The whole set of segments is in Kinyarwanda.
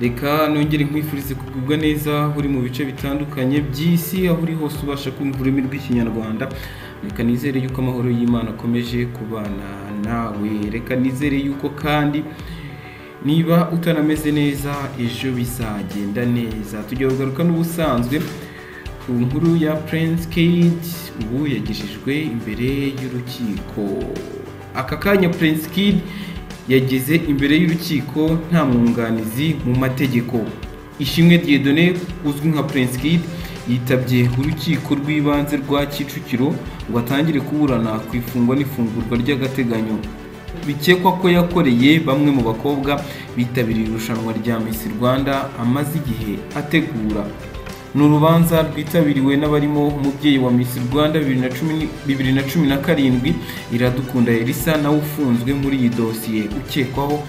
reka nongere nkwifurize kugubwa neza aho uri mu bice bitandukanye by'isi aho uri hose ubasha kumva ururimi rw'ikinyarwanda reka nizere yuko amahoro y'imana akomeje kubana nawe reka nizere yuko kandi niba utarameze neza ejo bizagenda neza tujya kugaruka n'ubusanzwe ku nkuru ya Prince Kid ubu yagejejwe imbere y'urukiko aka kanya Prince Kid yageze imbere y'urukiko nta mwunganizi mu mategeko ishimwe Dieudonné uzwi nka Prince Kid yitabye urukiko rw'ibanze rwa Kicukiro ngo atangire kuburana ku ifungwa n'ifungurwa ry'agateganyo bikekwa ko yakoreye bamwe mu bakobwa bitabiriye irushanwa rya Miss Rwanda amaze igihe ategura ni urubanza rwitabiriwe n'abarimo umubyeyi wa Miss Rwanda bibiri na cumi- bibiri na cumi na karindwi Iradukunda Elisa nawe ufunzwe muri iyi dosiye ukekwaho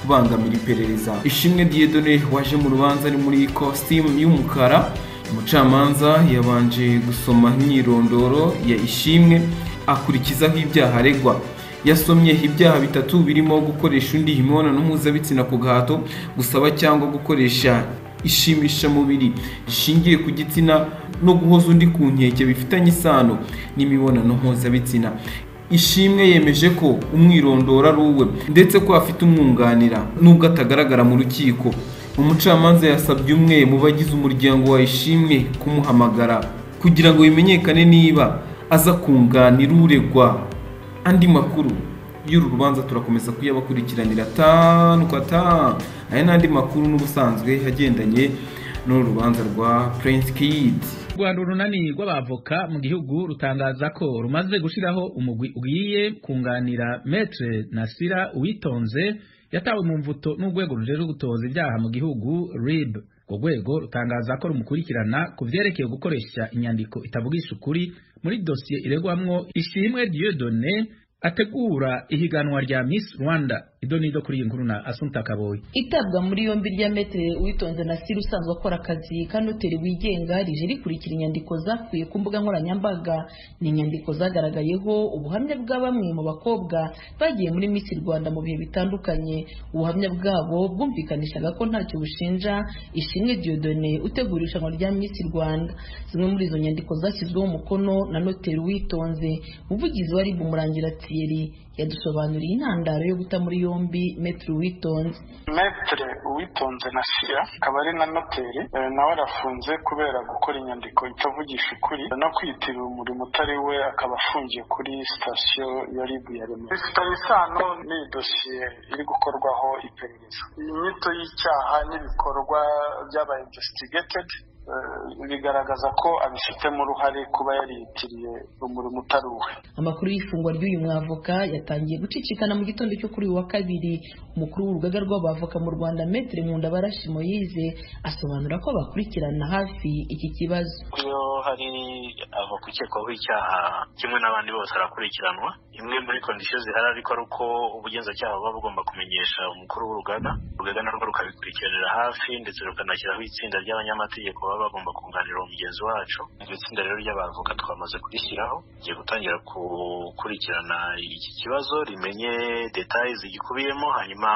kubangamira iperereza Ishimwe Dieudonné waje mu rubanza ari muri kositimu y'umukara umucamanza yabanje gusoma imyirondoro ya Ishimwe akurikizaho ibyaha aregwa yasomye ibyaha bitatu birimo gukoresha undi imibonano mpuzabitsina ku gahato gusaba cyangwa gukoresha ishimishamubiri rishingiye ku gitsina no guhoza undi ku nkeke bifitanye isano n'imibonano mpuzabitsina ishimwe yemeje ko umwirondoro ari uwe ndetse ko afite umwunganira nubwo atagaragara mu rukiko umucamanza yasabye umwe mu bagize umuryango wa ishimwe kumuhamagara kugira ngo bimenyekane niba aza kunganira uregwa andi makuru y'uru rubanza turakomeza kuyabakurikiranira tanu kwa tanu aya ni andi makuru n'ubusanzwe agendanye n'uru rubanza rwa Prince Kid rwanda urunani rw'abavoka mu gihugu rutangaza ko rumaze gushyiraho umugwi ugiye kunganira metre nasira uwitonze yatawe mu mvuto n'urwego rujejwe gutoza ibyaha mu gihugu rib urwo rwego rutangaza ko rumukurikirana ku byerekeye gukoresha inyandiko itavugisha ukuri muri dosiye iregwamwo ishimwe dieudonne ategura ihiganwa rya miss rwanda idonido kuri iyi nkuru na asunta kaboyi itabwa muri yombi rya metere witonze na siri usanzwe akora akazi ka noteri wigenga rije rikurikira inyandiko zakuye ku mbuga nkoranyambaga ni inyandiko zagaragayeho ubuhamya bwa bamwe mu bakobwa bagiye muri Miss Rwanda mu bihe bitandukanye ubuhamya bwabo bwumvikanishaga ko ntacyo bushinja ishimwe Dieudonne utegura irushanwa rya Miss Rwanda zimwe muri izo nyandiko zashyizweho umukono na noteri witonze umuvugizi wa RIB umurangira Thierry yadusobanuriye intandaro yo guta muri yombi Maître Uwitonze metere uwitonze na sira akaba ari na noteri eh, nawe arafunze kubera gukora inyandiko itavugisha ukuri no kwitirira umurimo utari we akaba afungiye kuri sitasiyo ya ribu ya remera bifitanye isano n'iyi dosiye iri gukorwaho iperereza inyito y'icyaha n'ibikorwa by'aba investigated eh, bigaragaza ko abifitemo uruhare kuba yariyitiriye umurimo utari uwe amakuru y'ifungwa ry'uyu mwavoka yatangiye gucicikana mu gitondo cyo kuri uyu wa kabiri umukuru w'urugaga rw'abavoka mu Rwanda Maître Nkundabarashi Moise asobanura ko bakurikirana hafi iki kibazo iyo hari avoka ukekwaho icyaha kimwe n'abandi bose arakurikiranwa imwe muri kondisiyo zihari ariko ari uko ubugenzacyaha buba bugomba kumenyesha umukuru w'urugaga urugaga narwo rukabikurikiranira hafi ndetse rukanashyiraho itsinda ry'abanyamategeko baba bagomba kunganira uwo mugenzi wacu iryo tsinda rero ry'abavoka twamaze kurishyiraho rigiye gutangira gukurikirana iki kibazo rimenye detaye zigikubiyemo hanyuma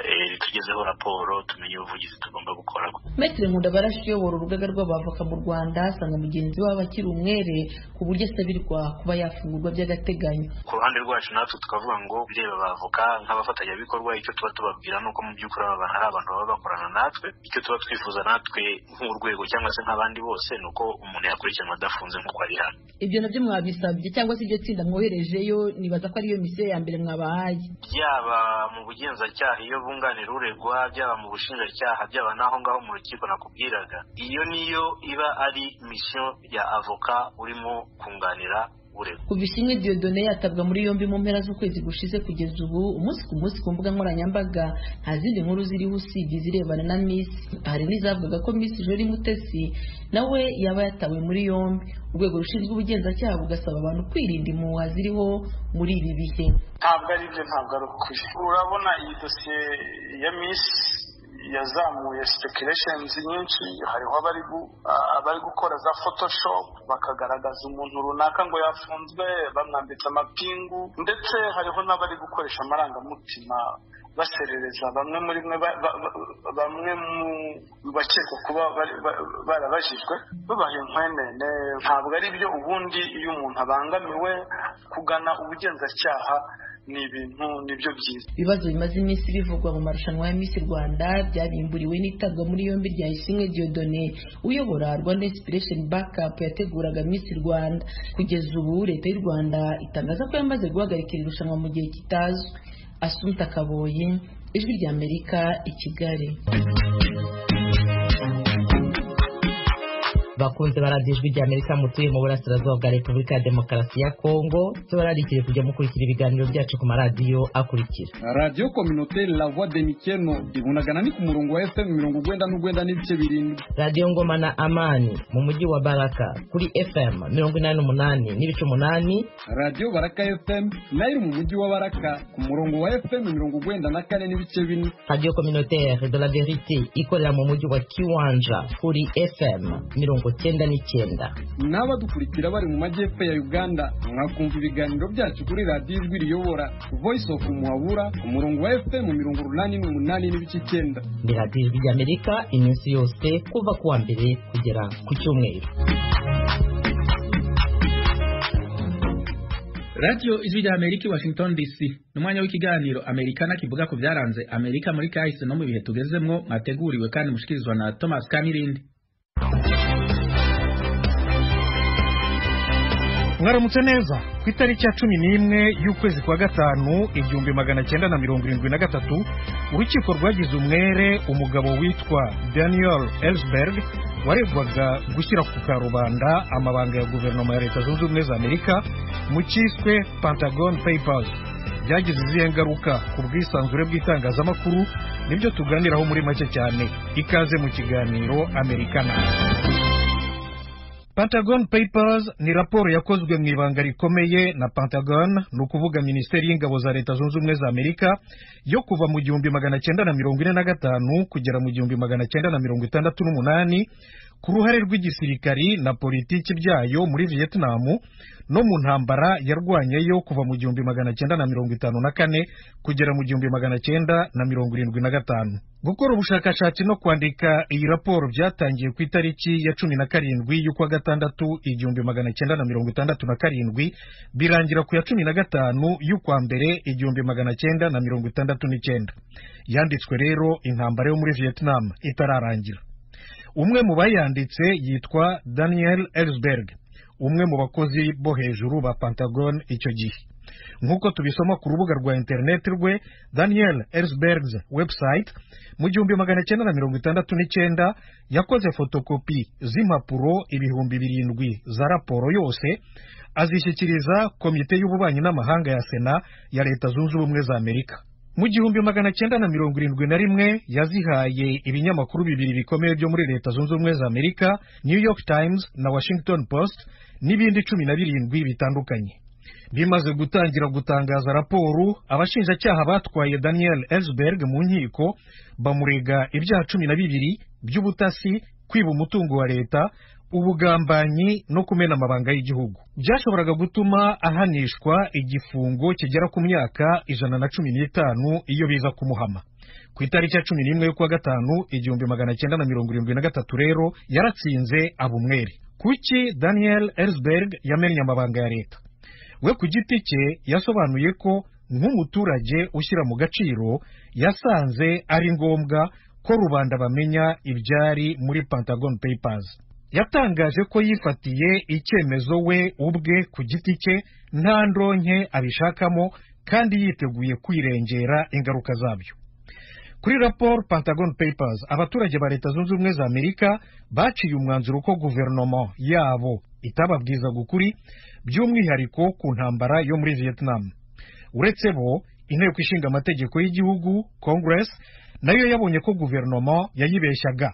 eh, ritugezeho raporo tumenye ubuvugizi tugomba gukora Maître Nkundabarashi uyobora urugaga rw'abavoka mu Rwanda asanga mugenzi wabo akiri umwere ku buryo asabirwa kuba yafungurwa by'agateganyo ku ruhande rwacu natwe tukavuga ngo bireba abavoka nk'abafatanyabikorwa icyo tuba tubabwira ni uko mu by'ukuri aba bantu ari abantu baba bakorana natwe icyo tuba twifuza natwe nk'urwego cyangwa se nk'abandi bose ni uko umuntu yakurikiranwa adafunze nk'uko ari hano ibyo nabyo mwabisabye cyangwa se iryo tsinda mwoherejeyo nibaza ko ariyo misiyo ya mbere mwabahaye byaba mu bugenzacyaha iyo bunganira uregwa byaba mu bushinjacyaha byaba n'aho ngaho mu rukiko nakubwiraga iyo niyo iba ari misiyo ya avoka urimo kunganira uregwa kuva ishimwe Dieudonne yatabwa muri yombi mu mpera z'ukwezi gushize kugeza ubu umunsi ku munsi ku mbuga nkoranyambaga nta zindi nkuru ziriho usibye izirebana na Miss hari n'izavugaga ko Miss Jolie Mutesi nawe yaba yatawe muri yombi urwego rushinzwe ubugenzacyaha bugasaba abantu kwirinda impuha ziriho muri ibi bihe ntabwo ari byo ntabwo ari ukuri urabona iyi dosiye ya misi yazamuye sipekireshenzi nyinshi hariho abari gukora za photoshop bakagaragaza umuntu runaka ngo yafunzwe bamwambitse amapingu ndetse hariho n'abari gukoresha amarangamutima baserereza bamwe muri mwe bamwe mu bakekwa kuba barabajijwe babaha inkwenene ntabwo ari byo ubundi iyo umuntu abangamiwe kugana ubugenzacyaha ni ibintu nibyo byiza ibibazo bimaze iminsi bivugwa mu marushanwa ya Miss Rwanda byabimburiwe n'itabwa muri yombi rya Ishimwe Diodone uyobora Rwanda Inspiration Backup yateguraga Miss Rwanda kugeza ubu leta y'u Rwanda itangaza ko yamaze guhagarika iri rushanwa mu gihe kitazwi Asumta Kaboye ijwi rya Amerika i Kigali bakunze baradiyo ijwi rya amerika mutuye mu burasirazuba bwa repubulika ya demokarasi ya kongo tubararikire kujya mukurikira ibiganiro byacu ku maradiyo akurikira radiyo kominoteri la voix de mikeno ibunagana ni ku murongo wa fm mirongo ugwenda n'ugwenda n'ibice birindwi radiyo ngoma na amani mu mujyi wa baraka kuri fm mirongo inani n'umunani n'ibice umunani radiyo baraka fm nayo iri mu mujyi wa baraka ku murongo wa fm mirongo ugwenda na kane n'ibice bine radiyo kominoteri de la verite ikorera mu mujyi wa kiwanja kuri fm mirongo cyenda n'icyenda n'abadukurikira bari mu majyepfo ya uganda mwakumva ibiganiro byacu kuri radiyo ijwi riyobora voice of muhabura ku murongo wa fm mirongo urunani n'umunani n'ibice icyenda ni radiyo ijwi rya amerika iminsi yose kuva ku wa mbere kugera ku cyumweru radiyo ijwi rya amerika i washington dc ni umwanya w'ikiganiro amerikana kivuga ku byaranze amerika muri kahise no mu bihe tugezemo mwateguriwe kandi mushikirizwa na thomas kamirindi mwaramutse neza ku itariki ya cumi n'imwe y'ukwezi kwa gatanu igihumbi magana cyenda na mirongo irindwi na gatatu urukiko rwagize umwere umugabo witwa daniel ellsberg waregwaga gushyira ku karubanda amabanga ya guverinoma ya leta zunze ubumwe za amerika mu cyiswe pentagon papers byagize izihe ngaruka ku bwisanzure bw'itangazamakuru nibyo tuganiraho muri make cyane ikaze mu kiganiro amerikana Pentagon Papers ni raporo yakozwe mu ibanga rikomeye na Pentagon ni ukuvuga minisiteri y'ingabo za leta zunze ubumwe za amerika yo kuva mu gihumbi magana cyenda na mirongo ine na gatanu kugera mu gihumbi magana cyenda na mirongo itandatu n'umunani ku ruhare rw'igisirikari na politiki byayo muri vietnam no mu ntambara yarwanyeyo kuva mu gihumbi magana cyenda na mirongo itanu na kane kugera mu gihumbi magana cyenda na mirongo irindwi na gatanu gukora ubushakashatsi no kwandika iyi raporo byatangiye ku itariki ya cumi na karindwi y'ukwa gatandatu igihumbi magana cyenda na mirongo itandatu na karindwi birangira ku ya cumi na gatanu y'ukwa mbere igihumbi magana cyenda na mirongo itandatu n'icyenda yanditswe rero intambara yo muri vietnam itararangira umwe mu bayanditse yitwa daniel ellsberg umwe mu bakozi bo hejuru ba pentagon icyo gihe nk'uko tubisoma ku rubuga rwa interineti rwe daniel ellsbergs website mu gihumbi magana cyenda na mirongo itandatu n'icyenda yakoze fotokopi z'impapuro ibihumbi birindwi za raporo yose azishyikiriza komite y'ububanyi n'amahanga ya sena ya leta zunze ubumwe za amerika mu gihumbi magana cyenda na mirongo irindwi na rimwe yazihaye ibinyamakuru bibiri bikomeye byo muri leta zunze ubumwe za amerika new york times na washington post n'ibindi cumi na birindwi bitandukanye bimaze gutangira gutangaza raporo abashinjacyaha batwaye daniel ellsberg mu nkiko bamurega ibyaha cumi na bibiri by'ubutasi kwiba umutungo wa leta ubugambanyi no kumena amabanga y'igihugu byashoboraga gutuma ahanishwa igifungo kigera ku myaka ijana na cumi n'itanu iyo biza kumuhama ku itariki ya cumi n'imwe y'ukwa gatanu igihumbi magana cyenda na mirongo irindwi na gatatu rero yaratsinze abumwere kuki daniel ellsberg yamennye amabanga ya leta we ku giti cye yasobanuye ko nk'umuturage ushyira mu gaciro yasanze ari ngombwa ko rubanda bamenya ibyari muri pentagon papers yatangaje ko yifatiye icyemezo we ubwe ku giti cye nta ndonke abishakamo kandi yiteguye kwirengera ingaruka zabyo kuri raporo pentagon papers abaturage ba leta zunze ubumwe za amerika baciye umwanzuro ko guverinoma yabo itababwizaga ukuri by'umwihariko ku ntambara yo muri vietnam uretse bo inteko ishinga amategeko y'igihugu congress nayo yabonye ko guverinoma yayibeshyaga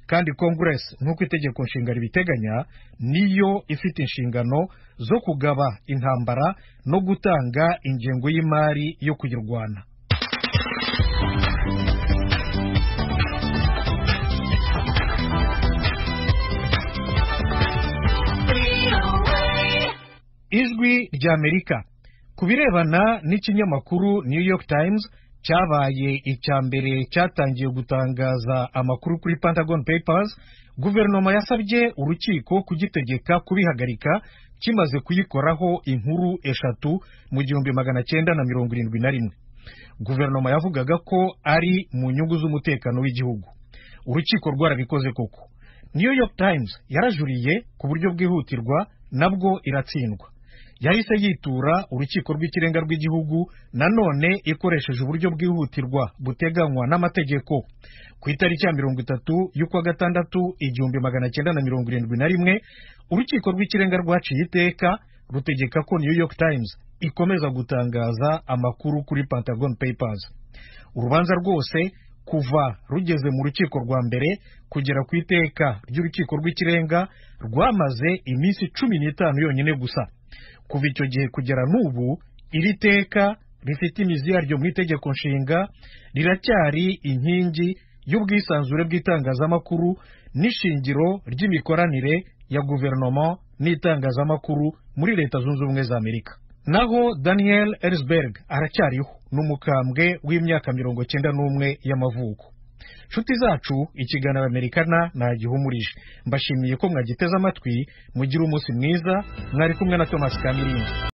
kandi kongeresi nk'uko itegeko nshinga ribiteganya niyo ifite inshingano zo kugaba intambara no gutanga ingengo y'imari yo kuyirwana ijwi ry'amerika ku birebana n'ikinyamakuru new york times cyabaye icya mbere cyatangiye gutangaza amakuru kuri pentagon papers guverinoma yasabye urukiko kugitegeka kubihagarika kimaze kuyikoraho inkuru eshatu mu gihumbi magana cyenda na mirongo irindwi na rimwe guverinoma yavugaga ko ari mu nyungu z'umutekano w'igihugu urukiko rwarabikoze koko new york times yarajuriye ku buryo bwihutirwa nabwo iratsindwa yahise yitura urukiko rw'ikirenga rw'igihugu nanone ikoresheje uburyo bwihutirwa buteganywa n'amategeko ku itariki ya mirongo itatu y'ukwa gatandatu igihumbi magana cyenda na mirongo irindwi na rimwe urukiko rw'ikirenga rwaciye iteka rutegeka ko new york times ikomeza gutangaza amakuru kuri pentagon papers urubanza rwose kuva rugeze mu rukiko rwa mbere kugera ku iteka ry'urukiko rw'ikirenga rwamaze iminsi cumi n'itanu yonyine gusa kuva icyo gihe kugera n'ubu iri teka rifite imizi yaryo mu itegeko nshinga riracyari inkingi y'ubwisanzure bw'itangazamakuru n'ishingiro ry'imikoranire ya guverinoma n'itangazamakuru muri leta zunze ubumwe za amerika naho daniel erisberg aracyariho ni umukambwe w'imyaka mirongo cyenda n'umwe y'amavuko nshuti zacu ikiganiro amerikana ntagihumurije mbashimiye ko mwagiteze amatwi mugire umunsi mwiza mwari kumwe na tomasi kamirinzi